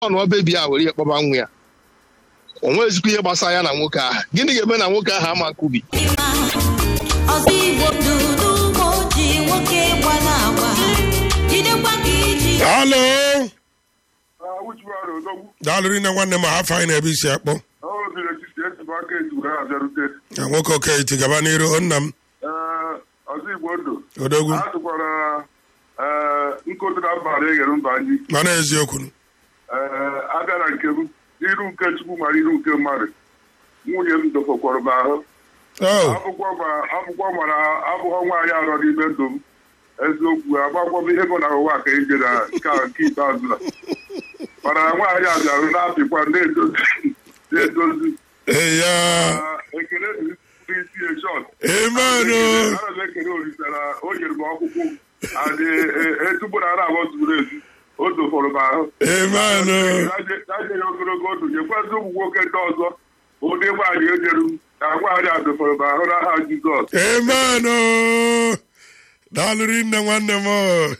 nụọ bebi a were ihe kpọba nwa ya o nwezikwa ihe gbasara ya na nwoke ahụ gịnị ga-eme na nwoke ahụ ama nkubi ọzọ igbo ndụ n'ugbo ji nwoke gbara agba jidekwa ka iji halo awụchiwara odogwu daalụ rinne nwanne m afọ anyị na-ebe isi akpọ obiri etiti ejibụ aka eji were abịarute na nwoke oketi gaba n'iru o nna m ee ọzọ igbo ndụ odogwu a tụkwara ee nkụtara mbara eghere mba anyị mana eziokwu ee abịa na nke m iru nke chukwu mara iru nke mmadụ nwunye m dofokwara m ahụ o akwụkwọ ma- akwụkwọ mara abụghọ nwaanyị arọ n'ime ndụ m eziokwu agbakwa m ihe bụ na ụwa ka eje na nke a nke ikpeazụ a mana nwaanyị a bịarụ na-apịkwa na-edozi na-edozi eya Ah, ekele dịrị ndị isi eshọn amen o ana m ekele olise na o nyere m ọkpụkpụ adị etupu na ara abụọ zuru ezu o dofọrọ m ahụ amen o naje ya ogologo ndụ nyekwazị ụmụ nwoke ndị ọzọ ụdị nwaanyị ejeru ka nwaanyị a dofọrọ m ahụ n'aha jizọs amen o daalụ rinne nwanne m o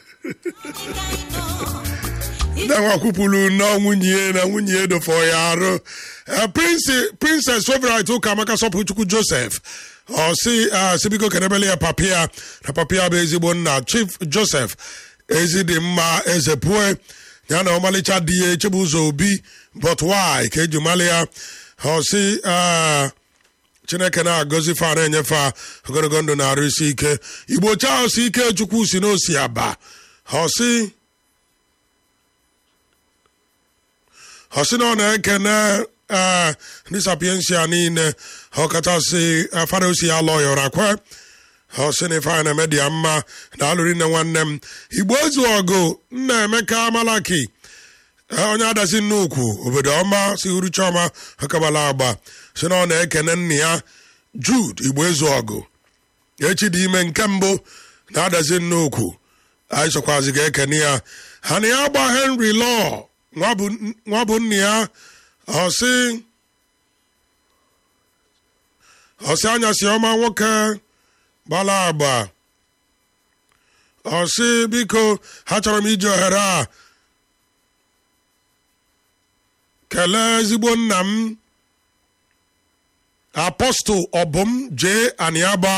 na nwa kwupụrụ na nwunye ya na nwunye ya dofọ ya arụ Eh, Prince- princess favorite ụka amaka sọpụchukwu joseph ọ sị ah, sị biko kenebele ya papia na papia bụ ezigbo nna chief joseph ezi dị mma eze pue ya na ọmalịcha di ya echebe ụzọ obi but why ka eji mali ya ọ sị ah, chineke na-agọzi fa na-enyefe a ogologo ndụ na-arụ isi ike igbo chaa osi ike chukwu si n'osi aba ọ sị ọ sị na ọ na-ekene ee ndị sapiensia niile ọkachasị eh, fada osi ya lọyọra kwe ọ sị na ife na-eme dị ya mma na alụri nne nwanne m igbo ezu ọgụ nna emeka malaki Ee, onye adazi nnukwu obodo ọma si uru chiọma akabala agba si na ọ na-ekene nna ya jude igbo ezu ọgụ echi dị ime nke mbụ na-adazi nnukwu anyị sokwazi ga-ekene ya ha na ya gba henry law nwa bụ- nwa bụ nna ya ọsị ọsị anyasị ọma nwoke gbala agba ọsị biko ha chọrọ m iji ohere a kelee ezigbo nna m apọstụl ọbụm jee aniaba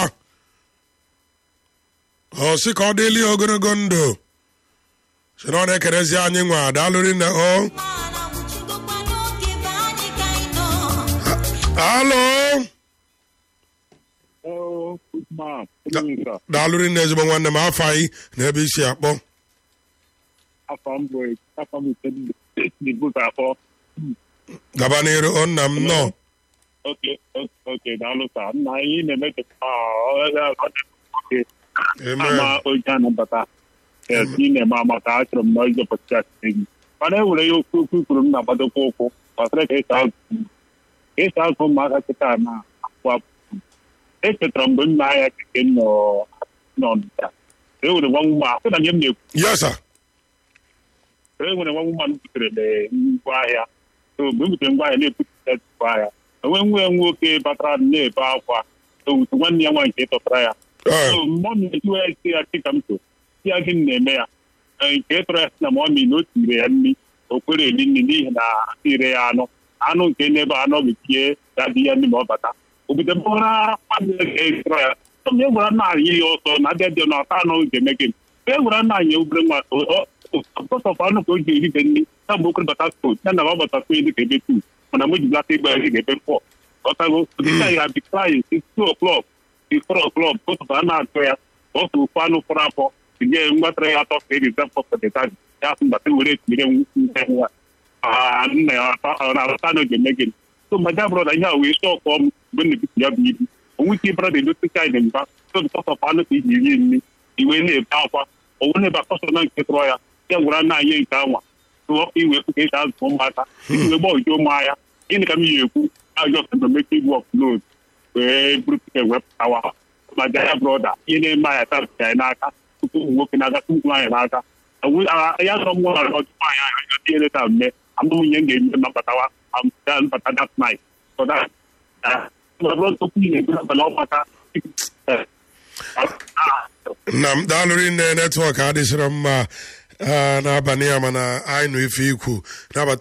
ọsị ka ọ dịli ogologo ndụ si na ọ na-ekerezi anyị nwa daalụrị nne o mana nwụchigokwa n'oge be anyị ka anyị nọ alo Oh, good man. Da- Good evening, sir. daalụrị nne ezigbo nwanne m afọ anyị na ebe isi akpọ Afọ m bụ afọ m ise ndị bụta akpọ. gaba n'iru ọ nna m nọ Oke, oke, daalụ sa. Nna anyị na-emechapụta oke amen ama oge anabata. Yes, ị na-eme amata achọrọ m na ịjọpụta ya gị. Mana e nwere ya okwu okwu kwuru m na-agbadokwa ụkwụ gbasara ka esi azụ ka esi azụ ụmụaka kịta na apụ apụ. Echetara mgbe m na-aya keke nọ n'ọnịcha. E nwere nwa nwa ahụ na nye m na-ekwu yes sir e nwere nwa woman butere ngwa ahịa so mgbe m butere ngwa ahịa na-ebupụta ngwa ahịa enwe nwa ya nwoke batara na-ebe akwa owutu nwanne ya nwaanyị nke tọtara ya Eh, so mọmi ejiwe ya si ya dịka m so si ya gịnị na-eme ya Ee, nke tọrọ ya si na mọmi na o tiri ya nri o kwere eri nri n'ihi na tire ya anụ anụ nke n'ebe anọ ga-etinye ya dị ya nri ma ọ bata obodo mkpọrọ mmadụ ga-etọrọ ya Sọm ya gwara nna anyị ya ọsọ na abịa dị na ọta anọ ga-eme gị e gwara nna anyị obere nwa ọsọfọ anụ ka o ji erite nri na mgbe okwere bata skol ya na ọ bata skol dị ka ebe tu mana mgbe jibata ịgba ya ga ebe fọ ọtago dịka ya bi klaịn two o'clock the four o'clock ụtụtụ a na-atụ ya otu ofu anụ fọrọ afọ tinye mgbatara ya atọ ka e rizep fọpụtata ya asụ mbata were etinyere nne nwa nna ya na-arụta anụ ga-eme gị so ma ja brọda ihe a wee sọ ọkọ m mgbe m na-ebutu ya bụ ibu onwe ike brọda edote china mba so bikọs ọf anụ ka iji rie nri iwe na-ebe akwa owu na-ebe akọsọ na nke tụrọ ya ya gwara nna anyị nke anwa tụọ iwe ka esi azụ ụmụaka iji wee gbọjụ ụmụahịa gịnị ka m yi ekwu ajọ sọmeke igwe ọflod wee buru pike wepụtawa ma ja brọda ihe na-eme anya taa ya n'aka tupu ụmụ nwoke na-aga tupu nwaanyị n'aka Awu- a- ya nọrọ m nwa ọjụ nwaanyị ahụ ya tinyere taa mme amụmụ ihe m ga-eme ma mbatawa am- ya mbata that night so that uh, ma bụrụ tupu ihe ebu abalị ọgbata nna m daalụrị nne netwọk adịsịrọ mma ah, n'abalị a mana anyị nụ ife ikwu nabata